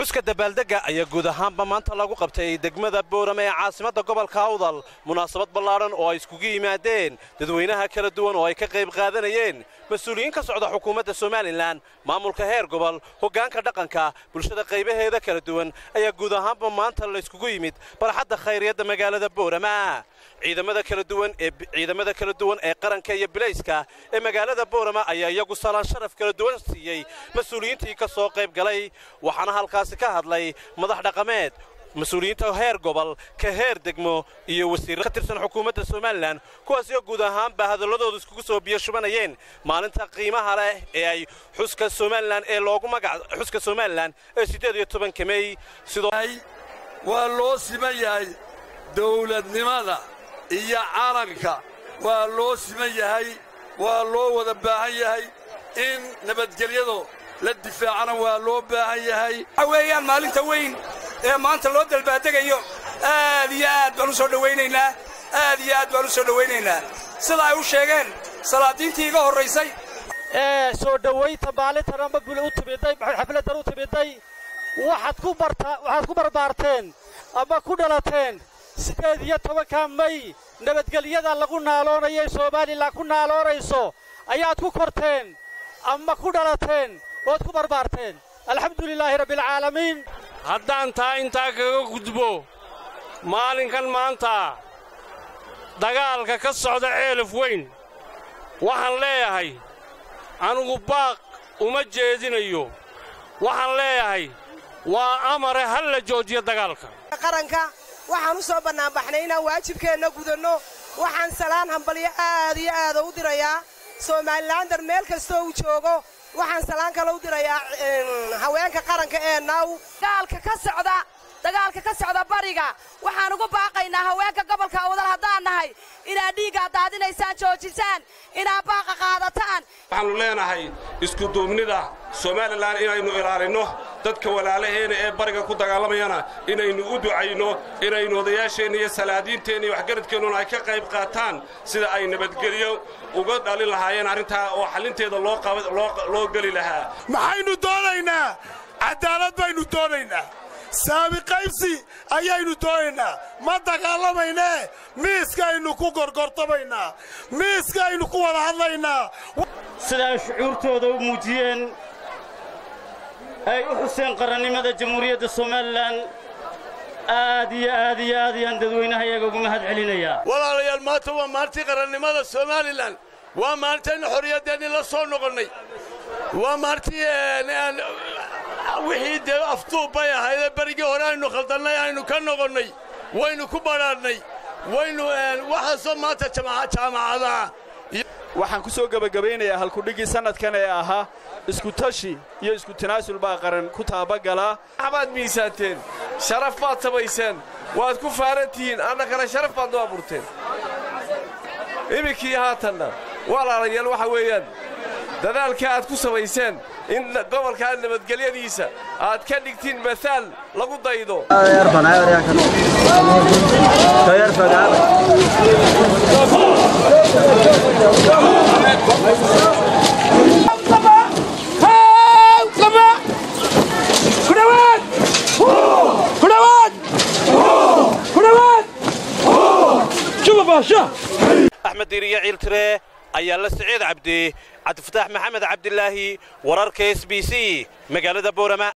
xuska dabaaldegga ayaa guud ahaanba maanta lagu qabtay degmada boorame ee caasimadda gobolka awdal munaasabad ballaadhan oo ay iskugu yimaadeen dadweynaha kala duwan oo ay ka qayb qaadanayeen mas-uuliyiin ka socda xukuumadda somalilan maamulka heer gobol hoggaanka dhaqanka bulshada qaybaheeda kala duwan ayaa guud ahaanba maanta la yskugu yimid barxadda khayriyadda magaalada boorama ciidamada kala duwan ee ciidamada kala duwan ee qaranka iyo bilayska ee magaalada boorama ayaa iyagu salaan sharaf kala duwan siiyey mas-uuliyiintii ka soo qayb galay waxaana halkaasi ka hadlay madax dhaqameed mas-uuliyiinta heer gobol ka heer degmo iyo wasiirro ka tirsan xukuumadda somalilan kuwaasoo guud ahaanba hadalladooda iskugu soo biyo shubanayeen maalinta qiimaha leh ee ay xuska somalilan ee loogu magac xuska somalilan ee siddeed iyo tobanka mey sidoo waa loo siman yahay dawladnimada iyo calanka waa loo siman yahay waa loo wada baahan yahay in nabadgelyadu la difaacana waa loo baahan yahay waxa weeyaan maalinta weyn ee maanta loo dalbaadegayo aad iyo aad baan u soo dhowaynaynaa aad iyo aad baan u soo dhowaynaynaa sida ay u sheegeen salaadiintii iga horraysay ee soo dhowaynta maalintan amba bule u timiday xafladdan u timiday waxaad ku barta waxaad ku barbaarteen ama ku dhalateen siddeed iyo tobanka may nabadgelyada lagu naaloonayo ee somalilan ku naaloonayso ayaad ku korteen ama ku dhalateen ood ku barbaarteen alxamdu lilaahi rabbialcaalamiin haddaan taa intaa kaga gudbo maalinkan maanta dagaalka ka socda ceelaf weyn waxaan leeyahay anugu baaq uma jeedinayo waxaan leeyahay waa amare hal la joojiyo dagaalka qaranka waxaan u soo bannaanbaxnay inaan waajibkeenna gudanno waxaan salaan hambalyo aad iyo aada u dirayaa somalilaandar meel kastoo uu joogo waxaan salaan kale u dirayaa haweenka qaranka ee naw dagaalka ka socda dagaalka ka socda bariga waxaan ugu baaqaynaa haweenka gobolka awdal haddaan nahay inaad dhiiggaad daadinaysaan joojisaan inaad baaqa qaadataan waxaannu leenahay iskuduubnida somalilan inaynu ilaalinno dadka walaalaheena ee bariga ku dagaalamayana inaynu u ducayno inaynu odayaasheenna iyo salaadiinteenna iyo waxgaradkeennuna ay ka qayb qaataan sida ay nabadgelyo uga dhalin lahaayeen arrintaa oo xallinteeda loo geli lahaa maxaynu doonaynaa caddaalad baynu doonaynaa saami qaybsi ayaynu doonaynaa ma dagaalamaynee miiskaaynu ku gorgortamaynaa miiskaaynu ku wada hadlaynaa sida ay shucuurtooda u muujiyeen ay u xuseen qarannimada jamhuuriyadda somalilan aad iyo aad iyo aad ayaan dadweynaha iyaga ugu mahad celinayaa walaalayaal maanta waa maalintii qarannimada somalilan waa maalintaynu xorriyaddeennii la soo noqonnay waa maalintii wixii dee afduub bay ahaydee berigii hore aynu khaldannay aynu ka noqonnay waynu ku badhaadhnay waynu waxaasoo maanta jaamacadaha waxaan ku soo gebagabaynayaa halkudhiggii sannadkan ee ahaa iskutashi iyo isku tanaasul baa qaran ku taabagalaa waxbaad miisaanteen sharaf baad samayseen waad ku faaran tihiin annakana sharaf baad noo abuurteen iminkii haatanna walaalayaal waxa weeyaan dadaalka aad ku samayseen in gobolkaa nabadgelyadiisa aad ka dhigtiin maaal lagu daydo axmed diiriyo ciiltire ayaa la siciid cabdi cabdifataax maxamed cabdilaahi wararka s b c magaalada boorama